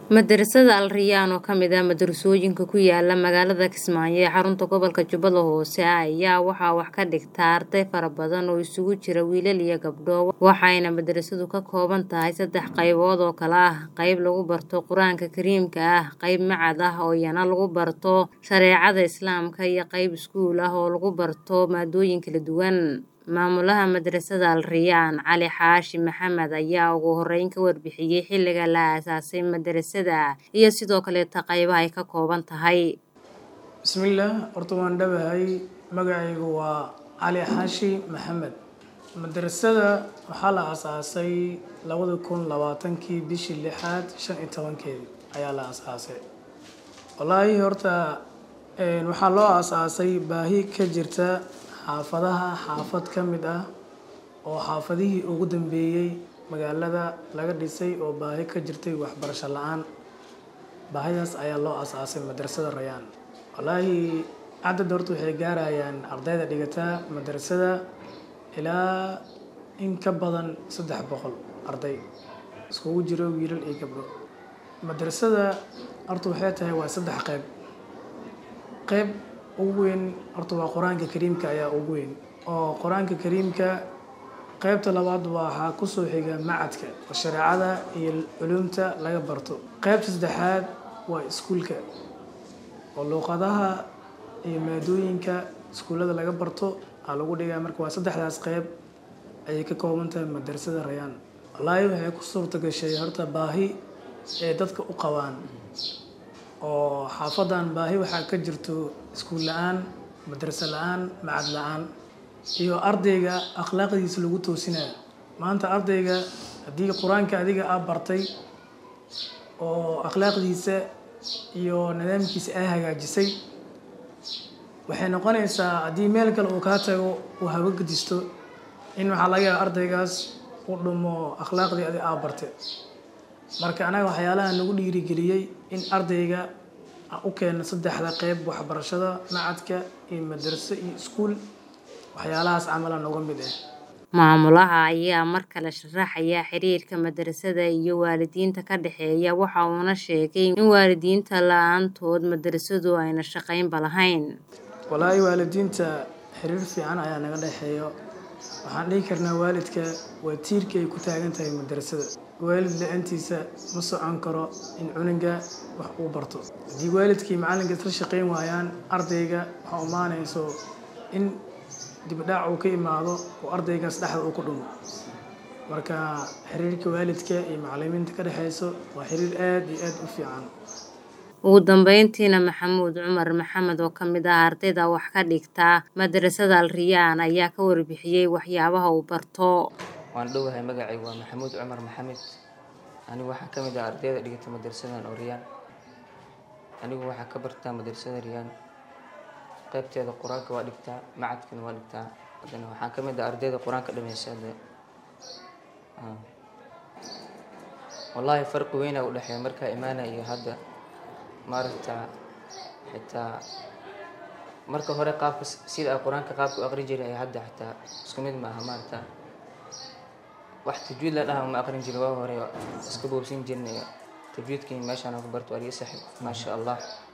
Madarasada Al Rayyan oo ka mid ah madarasooyinka ku yaala magaalada Kismaayo ee xarunta gobolka Jubbada Hoose ayaa waxaa wax ka dhigta arday fara badan oo isugu jira wiilal iyo gabdho waxayna madarasadu ka kooban tahay saddex qaybood oo kala ah qayb lagu barto qur-aanka kariimka ah qayb macad ah oo iyana lagu barto shareecada islaamka iyo qayb iskuul ah oo lagu barto maadooyin kala duwan maamulaha madarasada Al Rayyan Cali Xaashi Maxamed ayaa ugu horeyn ka warbixiyey xilliga la aasaasay madarasada iyo sidoo kaleeta qaybaha ay ka kooban tahay bismillaah horta waan dhawahay magacaygu waa cali xaashi maxamed madarasada waxaa la aasaasay labada kun labaatankii bishii lixaad shan iyo tobankeedii ayaa la aasaasay wallaahi horta waxaa loo aasaasay baahi ka jirta xaafadaha xaafad ka mid ah oo xaafadihii ugu dambeeyey magaalada laga dhisay oo baahi ka jirtay waxbarasho la-aan baahidaas ayaa loo aasaasay madarasada rayaan wallaahi cadad horta waxay gaarayaan ardayda dhigataa madarasada ilaa in ka badan saddex boqol arday iskugu jiro wiilal iyo gabdho madarasada horta waxay tahay waa saddex qayb qayb ugu weyn horta waa qur-aanka kariimka ayaa ugu weyn oo qur-aanka kariimka qaybta labaad waxaa kusoo xiga macadka oo shareecada iyo culumta laga barto qaybta saddexaad waa iskuulka oo luuqadaha iyo maadooyinka iskuullada laga barto aa lagu dhigaa marka waa saddexdaas qayb ayay ka kooban tahay madarasada rayaan wallaahi waxay ku suurta gashay horta baahi ee dadka u qabaan oo xaafadan baahi waxaa ka jirto iskuul la-aan madraso la-aan macad la-aan iyo ardayga akhlaaqdiisa lagu toosinayo maanta ardayga haddii qur-aanka adiga aa bartay oo akhlaaqdiisa iyo nidaamkiisa aa hagaajisay waxay noqonaysaa haddii meel kale uu kaa tago uu haga gadisto in waxaa laga yaaba ardaygaas u dhumo akhlaaqdii adi aa bartay marka anaga waxyaalaha nagu dhiirigeliyey in ardayga u keena saddexda qeyb waxbarashada macadka iyo madraso iyo iskuul waxyaalahaas camala noga mid ah maamulaha ayaa mar kale sharaxaya xiriirka madarasada iyo waalidiinta ka dhexeeya waxa uuna sheegay in waalidiinta la-aantood madarasadu ayna shaqaynba lahayn wallaahi waalidiinta xiriir fiican ayaa naga dhexeeyo waxaan dhihi karnaa waalidka waa tiirka ay ku taagan tahay madarasada waalid la-aantiisa ma socon karo in cunuga wax uu barto haddii waalidkii macallinka isla shaqayn waayaan ardayga waxaa umaanayso in dibdhaac uu ka imaado oo ardaygaas dhexda uu ku dhumo marka xiriirka waalidka iyo macalimiinta ka dhexeyso waa xiriir aada iyo aada u fiican ugu dambeyntiina maxamuud cumar maxamed oo ka mid ah ardayda wax ka dhigta madarasada Al Rayyan ayaa ka warbixiyey waxyaabaha uu barto waan dhowahay magacaygu waa maxamuud cumar maxamed anigu waxaa ka mid ah ardayda dhigata madrasadan oo riyaan anigu waxaa ka bartaa madrasada riyaan qaybteeda qur-aanka waa dhigtaa macadkana waa dhigtaa haddana waxaan ka mid ah ardayda qur-aanka dhameysa wallaahi farqi weynaa u dhexeeya markaa imaana iyo hadda maaragta xitaa marka hore qaabka sida a qur-aanka qaabka u aqrin jiray ay hadda xitaa isku mid maaha maaragta wax tajwiid la dhaha ma aqrin jirin waa hore iska boobsin jirnay tajwiidkii meeshaan ku barto waa laga saxib maasha allah